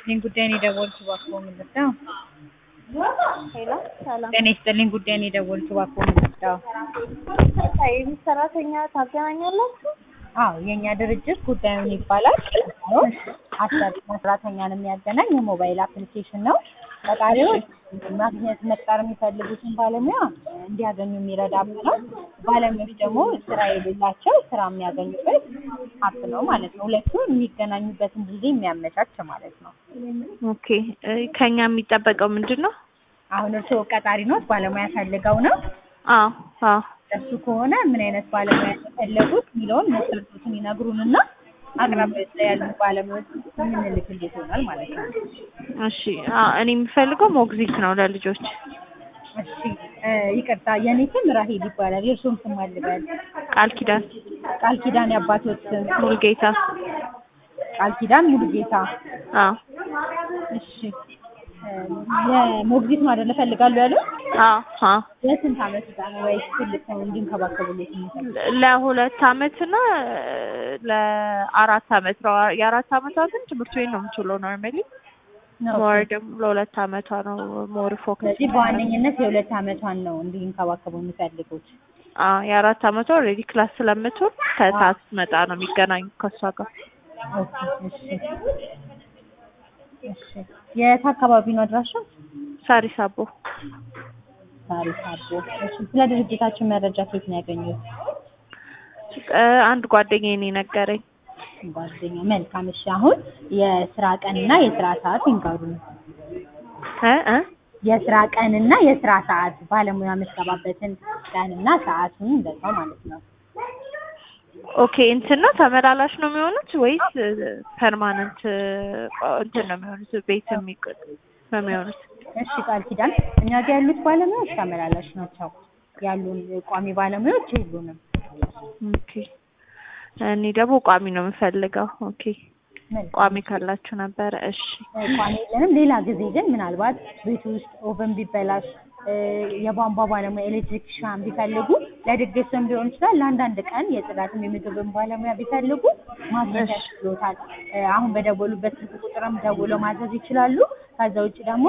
ይስጥልኝ ጉዳይን የደወልኩት እባክዎ ምንድን ነው? ሄሎ ሰላም። ጤና ይስጥልኝ ጉዳይን የደወልኩት እባክዎ ምንድን ነው? የቤት ሰራተኛ ታገናኛላችሁ? አዎ የእኛ ድርጅት ጉዳዩን ይባላል ነው አሰሪና ሰራተኛን የሚያገናኝ የሞባይል አፕሊኬሽን ነው። ቀጣሪዎች ማግኘት መቅጠር የሚፈልጉትን ባለሙያ እንዲያገኙ የሚረዳ አፕ ነው። ባለሙያዎች ደግሞ ስራ የሌላቸው ስራ የሚያገኙበት አፕ ነው ማለት ነው። ሁለቱም የሚገናኙበትን ጊዜ የሚያመቻች ማለት ነው። ኦኬ እ ከኛ የሚጠበቀው ምንድን ነው? አሁን እርስዎ ቀጣሪ ኖት ባለሙያ ፈልገው ነው? አዎ አዎ እሱ ከሆነ ምን አይነት ባለሙያ የፈለጉት የሚለውን መስፈርቶችን ይነግሩንና አቅራቢያዎች ላይ ያሉ ባለሙያዎች የምንልክልዎት ይሆናል ማለት ነው። እሺ አ እኔ የምፈልገው ሞግዚት ነው ለልጆች። እሺ እ ይቅርታ የኔ ስም ራሄል ይባላል። የእርስዎም ስም ማን ልበል? ቃል ኪዳን ቃል ኪዳን የአባቶት ስም? ሙሉጌታ። ቃል ኪዳን ሙሉጌታ። አዎ እሺ እ የሞግዚት ነው አይደለ እፈልጋለሁ ያሉት? አዎ አዎ የስንት ዓመት ህፃን ነው ወይስ ትልቅ ሰው እንዲንከባከቡልዎት የሚፈልጉት? ለሁለት አመት እና ለአራት አመት ነው። የአራት አመቷ ግን ትምህርት ቤት ነው የምትውለው ኖርማሊ። ሞር ደግሞ ለሁለት አመቷ ነው ሞር ፎከስ። ስለዚህ በዋነኝነት የሁለት ዓመቷን ነው እንዲንከባከቡ የሚፈልጉት። አዎ የአራት አመቷ ኦልሬዲ ክላስ ስለምትውል ከሰዓት ስትመጣ ነው የሚገናኙት ከእሷ ጋር። ኦኬ እሺ እሺ የት አካባቢ ነው አድራሻው? ሳሪስ አቦ። ሳሪስ አቦ። እሺ ስለ ድርጅታችን መረጃ ከየት ነው ያገኙት? እ አንድ ጓደኛዬ ነው የነገረኝ። ጓደኛ መልካም። እሺ አሁን የስራ ቀንና የስራ ሰዓት ይንገሩን። እ እ የስራ ቀንና የስራ ሰዓት ባለሙያ የምትገባበትን ቀንና ሰዓቱን እንደዛው ማለት ነው። ኦኬ እንትን ነው ተመላላሽ ነው የሚሆኑት ወይስ ፐርማነንት እንትን ነው የሚሆኑት? ቤት የሚቆጥ ነው የሚሆኑት? እሺ ቃል ኪዳን እኛ ጋር ያሉት ባለሙያዎች ተመላላሽ ናቸው። ያሉን ቋሚ ባለሙያዎች የሉንም። ኦኬ እኔ ደግሞ ቋሚ ነው የምፈልገው። ኦኬ መልካም። ቋሚ ካላችሁ ነበረ። እሺ ቋሚ የለንም። ሌላ ጊዜ ግን ምናልባት ቤት ውስጥ ኦቨን ቢበላሽ እ የቧንቧ ባለሙያ ኤሌክትሪክሻን ቢፈልጉ ለድግስም ሊሆን ይችላል ለአንዳንድ ቀን የጽዳትም የምግብም ባለሙያ ቢፈልጉ ማግኘት እሺ። ያስችሎታል። እ አሁን በደወሉበት ስልክ ቁጥርም ደውለው ማዘዝ ይችላሉ። ከዛ ውጭ ደግሞ